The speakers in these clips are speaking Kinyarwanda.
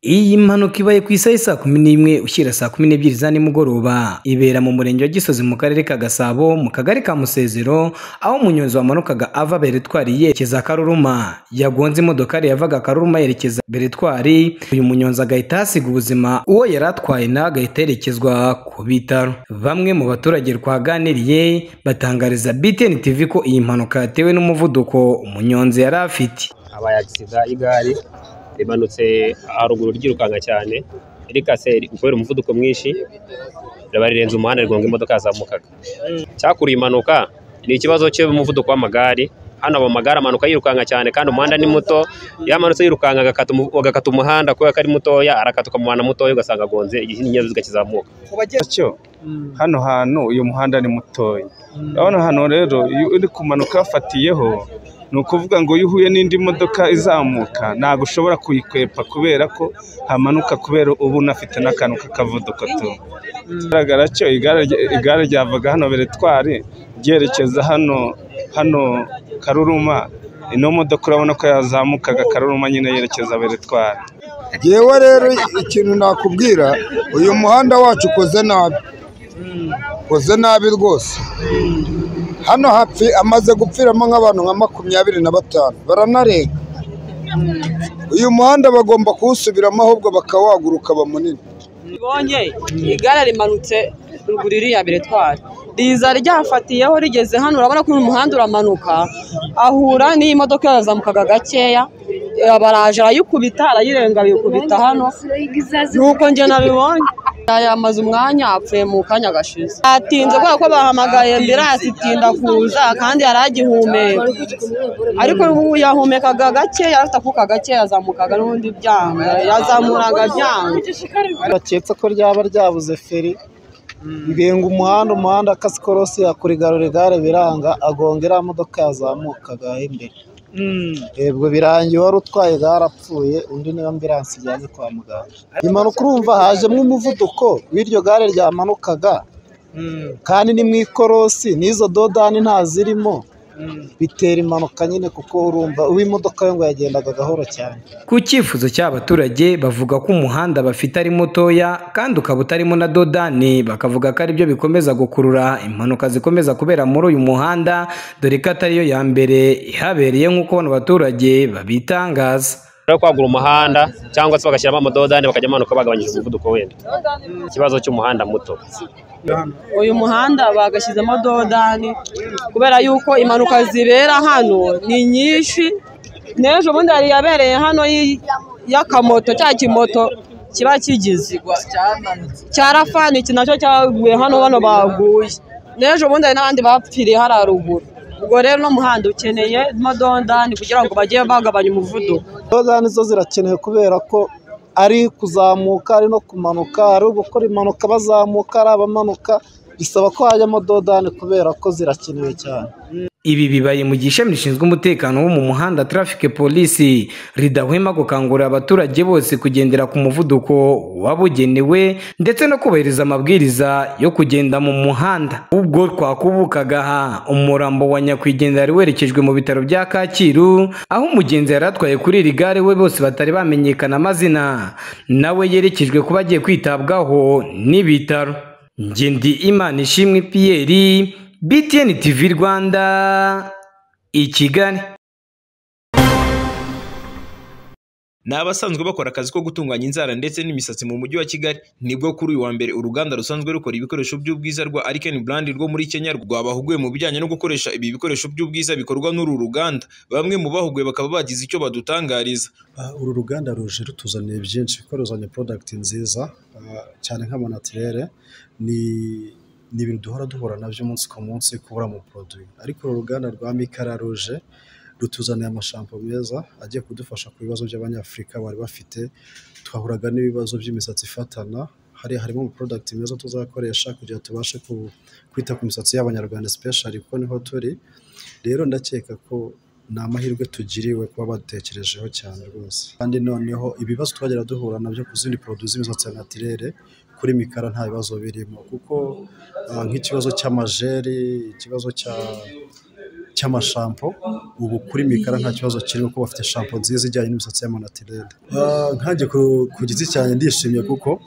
Iyi mpanuka ibaye ku isaha saa kumi n'imwe ushyira saa kumi n'ebyiri za nimugoroba ibera mu murenge wa Gisozi mu karere ka Gasabo mu kagari ka Musezero aho umunyonzi wamanukaga ava Beretwari yerekeza Karuruma yagonze imodokari yavaga Karuruma yerekeza Beretwari uyu munyonzi agahita ahasiga ubuzima uwo yari atwaye nawe agahita yerekezwa ku bitaro bamwe mu baturage twaganiriye batangariza BTN TV ko iyi mpanuka yatewe n'umuvuduko umunyonzi yari afite habaye agisida y'igare rimanutse haruguru ryirukanka cyane rikase kubera umuvuduko mwinshi riba rirenze umuhanda rigonga imodoka yazamukaga cyakuriye impanuka ni ikibazo cy'umuvuduko w'amagare hano aba amagare amanuka yirukanka cyane kandi umuhanda ni muto yamanutse yirukanka agakata umu- agakata umuhanda kubera ko ari mutoya arakatuka mu muhanda mutoya ugasanga agonze ikinyabiziga kizamuka cyo hano hantu uyu muhanda ni mutoya urabona hano rero iyo uri kumanuka wafatiyeho ni ukuvuga ngo iyo uhuye n'indi modoka izamuka ntabwo ushobora kuyikwepa kubera ko hamanuka kubera uba unafite n'akantu k'akavuduko tu bigaragara cyo igare rya- igare ryavaga hano beretwari ryerekeza hano hano karuruma ino modoka urabona ko yazamukaga karuruma nyine yerekeza beretwari yewe rero ikintu nakubwira uyu muhanda wacu ukoze nabi ukoze nabi rwose hano hapfi amaze gupfiramo nk'abantu nka makumyabiri na batanu baranarenga uyu muhanda bagomba kuwusubiramo ahubwo bakawagura ukaba munini Ribonye igare rimanutse ruguru iriya beretwari riza ryafatiyeho rigeze hano urabona ko uyu muhanda uramanuka ahura n'iyi modoka yazamukaga gakeya eh, baraje arayikubita arayirenga arayikubita hano nuko njye nabibonye yamaze umwanya apfuye mu kanya gashize atinze kubera ko bahamagaye ambiransi itinda kuza kandi yari agihumeka ariko ubu yahumekaga gake yari afite akuka gake yazamukaga n'ubundi byanga yazamuraga byanga baketse ko ryaba ryabuze feri birenga umuhanda umuhanda akasi korosi yakurigarura igare biranga agonga iriya modoka yazamukaga imbere yebwe birangiye uwari utwaye igare apfuye undi niyo ambiransi ijyanye kwa muganga impanuka urumva hajemo umuvuduko w'iryo gare ryamanukaga kandi ni mu ikorosi n'izo dodani nta zirimo bitera impanuka nyine kuko urumva uw'imodoka yo ngo yagendaga gahoro cyane Ku cyifuzo cy'abaturage bavuga ko umuhanda bafite ari mutoya kandi ukaba utarimo na dodani bakavuga ko aribyo bikomeza gukurura impanuka zikomeza kubera muri uyu muhanda dore ko atariyo ya mbere ihabereye nk'uko bano baturage babitangaza. rero kwagura umuhanda cyangwa se bagashyiramo amadodani bakajya bamanuka bagabanyije umuvuduko wenda ikibazo cy'umuhanda muto uyu muhanda bagashyizemo dodani kubera yuko impanuka zibera hano ni nyinshi n'ejo bundi hari iyabereye hano y'i- y'akamoto cya kimoto kiba kigize cyarafana iki nacyo cyaguye hano bano baguye n'ejo bundi hari n'abandi bapfiriye hariya ruguru ubwo rero uno muhanda ukeneye dodani kugira ngo bajye bagabanya umuvuduko dodani zo zirakenewe kubera ko ari kuzamuka ari no kumanuka ari gukora impanuka bazamuka ari abamanuka bisaba ko hajyamo dodani kubera ko zirakenewe cyane Ibi bibaye mu gihe ishami rishinzwe umutekano wo mu muhanda Traffic Police ridahwema gukangurira abaturage bose kugendera ku muvuduko wabugenewe ndetse no kubahiriza amabwiriza yo kugenda mu muhanda. Ubwo twakubukaga aha umurambo wa nyakwigendera wari werekejwe mu bitaro bya Kacyiru aho umugenzi yari atwaye kuri iri gare we bose batari bamenyekana amazina nawe yerekejwe kuba agiye kwitabwaho n'ibitaro. Njye ndi Imana ishimwe Pierre BTN TV Rwanda i Kigali. ni abasanzwe bakora akazi ko gutunganya inzara ndetse n'imisatsi mu mujyi wa kigali nibwo kuri uyu wa mbere uruganda rusanzwe rukora ibikoresho by'ubwiza rwa Arken Brand rwo muri kenya rwabahuguye mu bijyanye no gukoresha ibi bikoresho by'ubwiza bikorwa n'uru ruganda bamwe mu bahuguye bakaba bagize icyo badutangariza Ah, uru ruganda ruje rutuzaniye byinshi kuko ruzanye porodagiti nziza ah, cyane nk'amanatirere ni ni ibintu duhora duhura nabyo umunsi ku munsi kubura mu poroduwi ariko uru ruganda rwa mikara ruje rutuzaniye amashampo meza agiye kudufasha ku bibazo by'abanyafurika bari bafite twahuraga n'ibibazo by'imisatsi ifatana hari harimo amaporodagiti meza tuzakoresha kugira ngo tubashe ku- kwita ku misatsi y'abanyarwanda sipeshari kuko niho turi rero ndakeka ko ni amahirwe tugiriwe kuba badutekerejeho cyane rwose kandi noneho ibibazo twagera duhura nabyo ku zindi poroduwi z'imisatsi ya natirere kuri mikara nta bibazo birimo kuko ah, nk'ikibazo cy'amajeri ikibazo cya cy'amashampo ubu kuri mikara nta kibazo kirimo kuko bafite shampo nziza ijyanye n'imisatsi y'amanatirere Ah, nkanjye ku ku giti cyanjye ndishimye kuko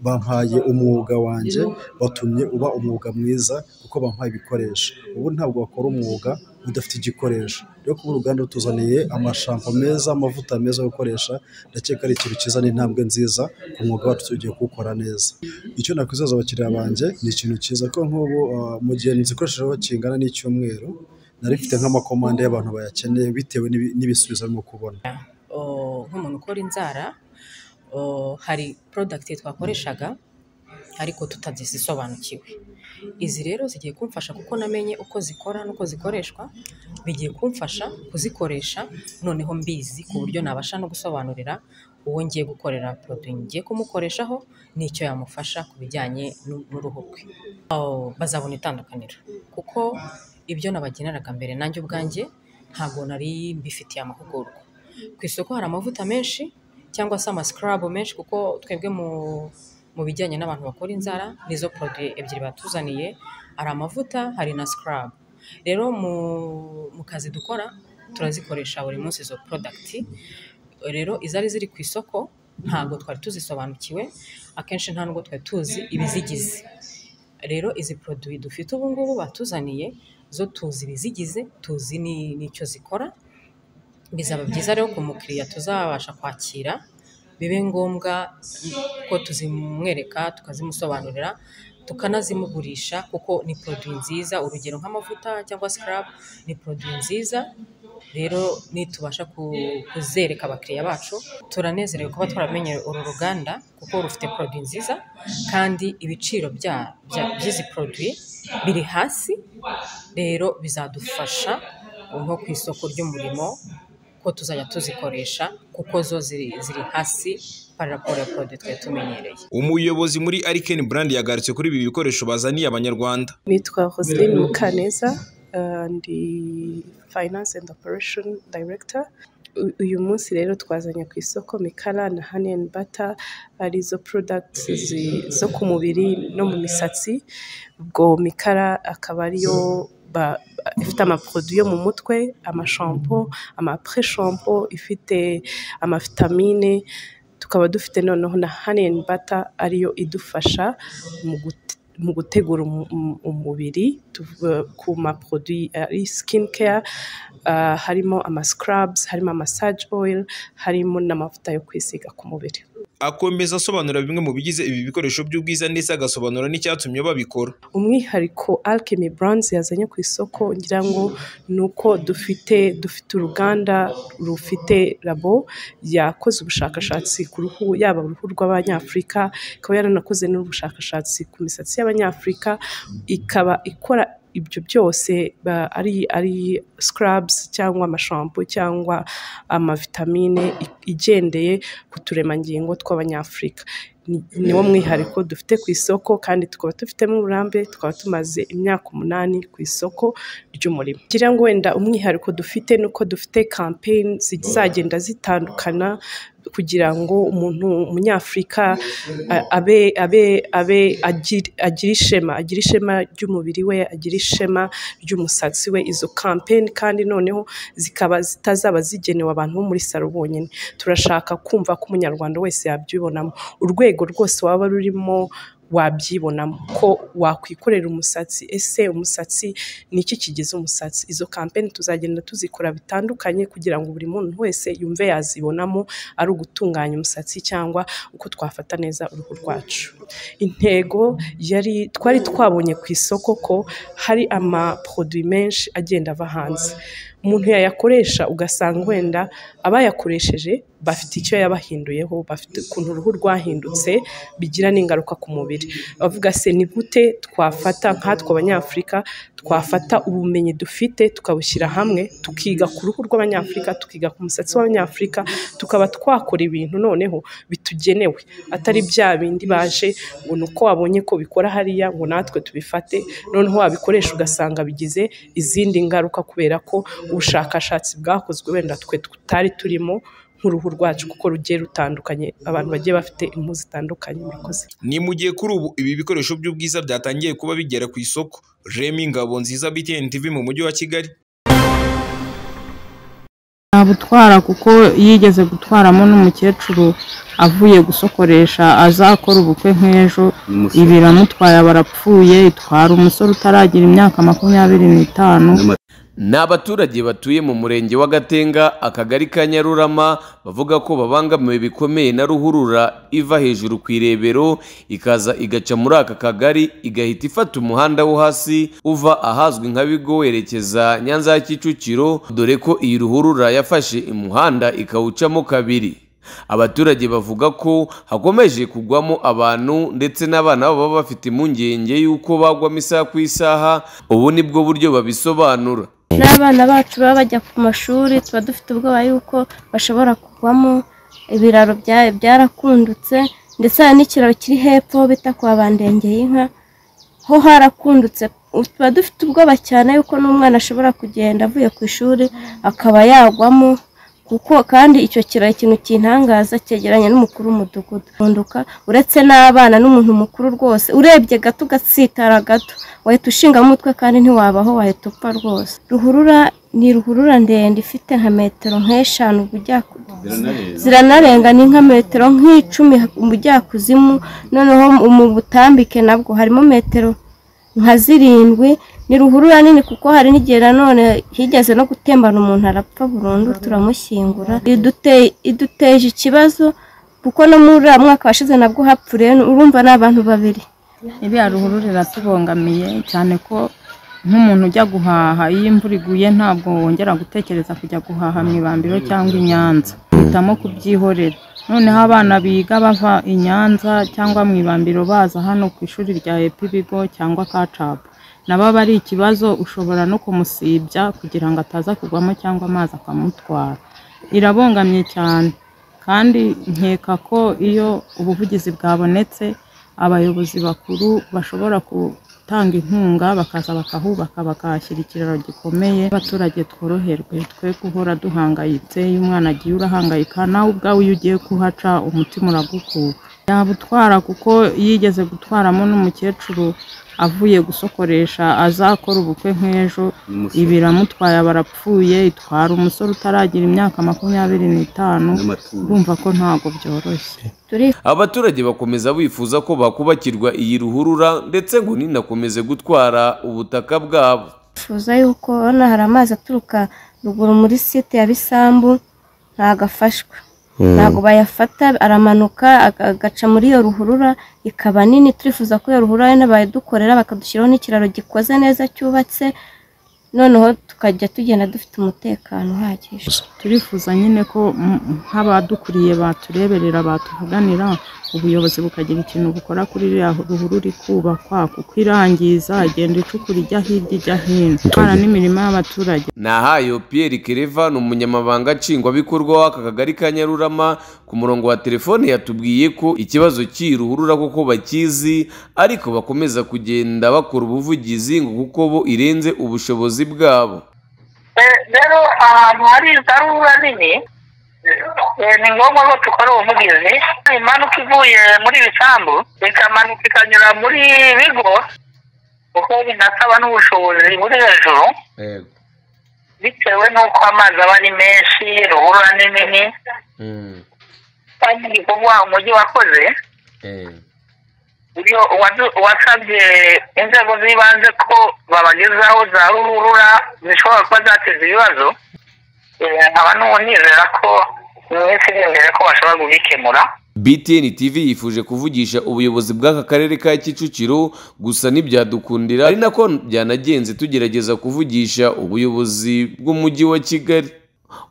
bampaye umwuga wanjye batumye uba umwuga mwiza kuko bampaye ibikoresho ubu ntabwo wakora umwuga udafite igikoresho rero kuba uruganda rutuzaniye amashampo meza amavuta meza yo gukoresha ndakeka ari ikintu cyiza n'intambwe nziza ku mwuga wacu tugiye kuwukora neza icyo nakwizaza abakiriya banjye ni ikintu cyiza ko nk'ubu ah, mu gihe nzikoreshejeho kingana n'icyumweru nari mfite nk'amakomande y'abantu bayakeneye bitewe n'ibi- n'ibisubizo arimo kubona oh, nk'umuntu ukora inzara oh, hari porodagiti twakoreshaga ariko tutazisobanukiwe izi rero zigiye kumfasha kuko namenye uko zikora n'uko zikoreshwa bigiye kumfasha kuzikoresha noneho mbizi ku buryo nabasha no gusobanurira uwo ngiye gukorera poroduwi ngiye kumukoreshaho n'icyo yamufasha ku bijyanye n'u- n'uruhu rwe Oh, bazabona itandukaniro kuko ibyo nabageneraga mbere nanjye ubwanjye ntabwo nari mbifitiye amahugurwa ku isoko hari amavuta menshi cyangwa se amascrub menshi kuko twebwe mu mu bijyanye n'abantu bakora inzara nizo produit ebyiri batuzaniye hari amavuta hari na scrub rero mu, mu kazi dukora turazikoresha buri munsi izo product rero izari ziri ku isoko ntabwo twari tuzisobanukiwe akenshi nta nubwo twari tuzi ibizigize rero izi produit dufite ubu ngubu batuzaniye zo tuzi ibizigize tuzi ni- n'icyo zikora bizaba byiza rero ku mukiriya tuzabasha kwakira bibe ngombwa ko tuzimwereka tukazimusobanurira tukanazimugurisha kuko ni poroduwi nziza urugero nk'amavuta cyangwa sikarabu ni poroduwi nziza rero nitubasha ku- kuzereka abakiriya bacu turanezerewe kuba twaramenye uru ruganda kuko rufite poroduwi nziza kandi ibiciro bya- bya- by'izi poroduwi biri hasi rero bizadufasha nko ku isoko ry'umurimo ko tuzajya tuzikoresha kuko zo ziri, ziri hasi par rapport ya produit twari tumenyereye umuyobozi muri Ariken Brand yagarutse kuri ibi bikoresho bazaniye abanyarwanda Nitwa Roseline Mukaneza, uh, ndi Finance and Operation Director. U- Uyu munsi rero twazanye ku isoko Mikara na Honey and Butter arizo products zi- zo ku mubiri no mu misatsi. Ubwo Mikara akaba ariyo ba- ifite amaproduit yo mu mutwe, amashampo, amapre-shampo, ifite amavitamine, tukaba dufite noneho na Honey and Butter ariyo idufasha mu gute- mu gutegura umu- umu- umubiri tuv- ku maproduwi ari skin care ah, harimo amascrubs harimo amassage oil harimo n'amavuta yo kwisiga ku mubiri akomeza asobanura bimwe mu bigize ibi bikoresho by'ubwiza ndetse agasobanura n'icyatumye babikora umwihariko Alchemy Brands yazanye ku isoko ngira ngo ni uko dufite dufite uruganda rufite labo yakoze ubushakashatsi ku ruhu yaba uruhu rw'abanyafurika ikaba yaranakoze n'ubushakashatsi ku misatsi y'abanyafurika ikaba ikora ibyo byose ba- ari ari scrubs cyangwa amashampo cyangwa amavitamine i- igendeye ku turemangingo tw'abanyafurika Ni- niwo mwihariko dufite ku isoko kandi tukaba dufitemo uburambe tukaba tumaze imyaka umunani ku isoko ry'umurimo ngira ngo wenda umwihariko dufite ni uko dufite campaign zizagenda zitandukana kugira ngo umuntu umunyafurika a- abe abe abe agir- agire ishema agire ishema ry'umubiri we agire ishema ry'umusatsi we izo campaign kandi noneho zikaba zitazaba zigenewe abantu bo muri salo bonyine turashaka kumva ko umunyarwanda wese yabyibonamo urwego rwose waba rurimo wabyibonamo ko wakwikorera umusatsi ese umusatsi ni iki kigize umusatsi izo kampeni tuzagenda tuzikora bitandukanye kugira ngo buri muntu wese yumve yazibonamo ari ugutunganya umusatsi cyangwa uko twafata neza uruhu rwacu intego yari twari twabonye ku isoko ko hari amaproduwi menshi agenda ava hanze umuntu yayakoresha ugasanga wenda abayakoresheje bafite icyo yabahinduyeho bafite ukuntu uruhu rwahindutse bigira n'ingaruka ku mubiri bavuga se ni gute twafata nkatwe abanyafurika twafata ubumenyi dufite tukabushyira hamwe tukiga ku ruhu rw'abanyafurika tukiga ku musatsi w'abanyafurika tukaba twakora ibintu noneho bitugenewe atari bya bindi baje ngo ni uko wabonye ko bikora hariya ngo natwe tubifate noneho wabikoresha ugasanga bigize izindi ngaruka kubera ko ubushakashatsi bwakozwe wenda twe tutari turimo nk'uruhu rwacu kuko rugiye rutandukanye abantu bagiye bafite impu zitandukanye murakoze ni mu gihe kuri ubu ibi bikoresho by'ubwiza byatangiye kuba bigera ku isoko remi ngabo nziza btn tv mu mujyi wa kigali ntabutwara kuko yigeze gutwaramo n'umukecuru avuye gusokoresha azakora ubukwe nk'ejo Umusore. ibiramutwaye barapfuye itwara umusore utaragira imyaka makumyabiri n'itanu Ni abaturage batuye mu murenge wa Gatenga akagari ka Nyarurama bavuga ko babangamiwe bikomeye na ruhurura iva hejuru ku irebero ikaza igaca muri aka kagari igahita ifata umuhanda wo hasi uva ahazwi nka Bigo werekeza Nyanza ya Kicukiro dore ko iyi ruhurura yafashe umuhanda ikawucamo kabiri abaturage bavuga ko hakomeje kugwamo abantu ndetse n'abana babo baba bafite impungenge y'uko bagwamo isaha ku isaha ubu ni bwo buryo babisobanura n'abana bacu baba bajya ku mashuri tuba dufite ubwoba yuko bashobora kugwamo ibiraro bya- byarakundutse ndetse hari n'ikiraro kiri hepfo bita kwa bandengeye inka ho harakundutse tuba dufite ubwoba cyane yuko n'umwana ashobora kugenda avuye ku ishuri akaba yagwamo kuko kandi icyo kiraro ikintu kintangaza cyegeranye n'umukuru w'umudugudu Runduka, uretse n'abana n'umuntu mukuru rwose urebye gato ugasitara gato wahita ushinga umutwe kandi ntiwabaho wahita upfa rwose ruhurura ni ruhurura ndende ifite nka metero nk'eshanu ujya ziranarenga ni nka metero nk'icumi ubujyakuzimu noneho mu butambike nabwo harimo metero nka zirindwi ni ruhurura nini kuko hari n'igihe nanone higeze no gutembana umuntu arapfa burundu turamushyingura Idute- iduteje ikibazo kuko no muri uriya mwaka washize nabwo hapfuriye urumva ni abantu babiri iriya ruhurura iratubangamiye cyane ko nk'umuntu ujya guhaha iyo imvura iguye ntabwo wongera gutekereza kujya guhaha mu ibambiro cyangwa i nyanza uhitamo kubyihorera noneho abana biga bava i nyanza cyangwa mu ibambiro baza hano ku ishuri rya epi bigo cyangwa kacapu nabo aba ari ikibazo ushobora no kumusibya kugira ngo ataza kugwamo cyangwa amazi akamutwara irabongamye cyane kandi nkeka ko iyo ubuvugizi bwabonetse abayobozi bakuru bashobora gutanga inkunga bakaza bakahubaka bakahashyira ikiraro gikomeye abaturage tworoherwe twe guhora duhangayitse iyo umwana agiye urahangayika nawe ubwawe iyo ugiye kuhaca umutima uragukuka yabutwara kuko yigeze gutwaramo n'umukecuru avuye gusokoresha azakora ubukwe nk'ejo Umusore. ibiramutwaye barapfuye itwara umusore utaragira imyaka makumyabiri n'itanu N'amaturo. urumva ko ntabwo byoroshye abaturage bakomeza bifuza ko bakubakirwa iyi ruhurura ndetse ngo ninakomeze gutwara ubutaka bwabo twifuza yuko urabona hari amazi aturuka ruguru muri site ya bisambu ntago afashwe Mm. ntago bayafata aramanuka aga- agaca muri iyo ruhurura ikaba nini turifuza ko iyo ruhurura ari n'abadukorera bakadushyiraho n'ikiraro gikoze neza cyubatse noneho tukajya tugenda dufite umutekano uhagije turifuza nyine ko mm, nk'abadukuriye batureberera batuvuganira ubuyobozi bukagira ikintu bukora kuri iriya ruhurura ikubakwa kuko irangiza igenda icukura ijya hirya ijya hino itwara n'imirima y'abaturage nahayo pierre kereva ni umunyamabanga nshingwabikorwa w'aka kagari ka nyarurama ku murongo wa telefone yatubwiye ko ikibazo cy'iyi ruhurura koko bakizi ariko bakomeza kugenda bakora ubuvugizi ngo kuko bo irenze ubushobozi bwabo rero ahantu hari izaruba nini eh, ni ngombwa ko dukora ubuvugizi impanuka ivuye muri ibisambu ikamanuka ikanyura muri bigo kuko binasaba n'ubushobozi buri hejuru bitewe n'uko amazi aba ari menshi ruhurura ni nini kandi ni ukuvuga umujyi wakoze iyo uwadu- wasabye inzego z'ibanze ko babagezaho za ruhurura zishobora kuba zateza ibibazo eh, nkaba nu- nizera ko mu minsi iri imbere ko bashobora kubikemura btn tv yifuje kuvugisha ubuyobozi bw'aka karere ka kicukiro gusa ntibyadukundira ari nako byanagenze tugerageza kuvugisha ubuyobozi bw'umujyi wa kigali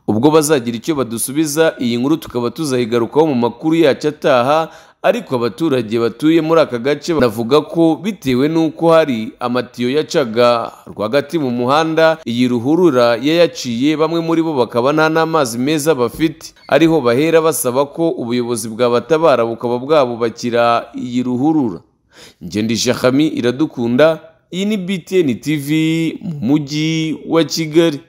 ubwo bazagira icyo badusubiza iyi nkuru tukaba tuzayigarukaho mu makuru yacu ataha ariko abaturage batuye muri aka gace banavuga ko bitewe n'uko hari amatiyo yacaga rwagati mu muhanda iyi ruhurura yayaciye bamwe muri bo bakaba nta n'amazi meza bafite ariho bahera basaba ko ubuyobozi bwabatabara bukaba bwabubakira iyi ruhurura ngendi shakami iradukunda iyi ni btn tv mu mujyi wa kigali